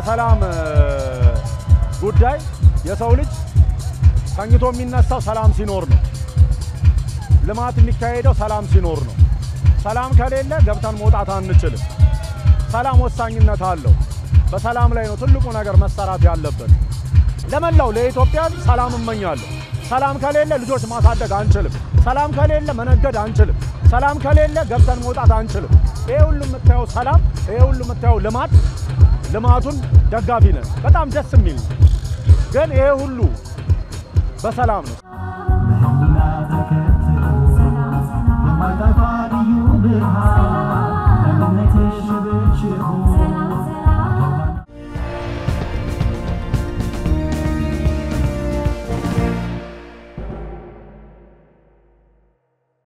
የሰላም ጉዳይ የሰው ልጅ ተኝቶ የሚነሳው ሰላም ሲኖር ነው። ልማት የሚካሄደው ሰላም ሲኖር ነው። ሰላም ከሌለ ገብተን መውጣት አንችልም። ሰላም ወሳኝነት አለው። በሰላም ላይ ነው ትልቁ ነገር መሰራት ያለበት። ለመላው ለኢትዮጵያ ሰላም እመኛለሁ። ሰላም ከሌለ ልጆች ማሳደግ አንችልም። ሰላም ከሌለ መነገድ አንችልም። ሰላም ከሌለ ገብተን መውጣት አንችልም። ይሄ ሁሉ የምታየው ሰላም፣ ይሄ ሁሉ የምታየው ልማት፣ ልማቱን ደጋፊ ነን። በጣም ደስ የሚል ነው። ግን ይሄ ሁሉ በሰላም ነው።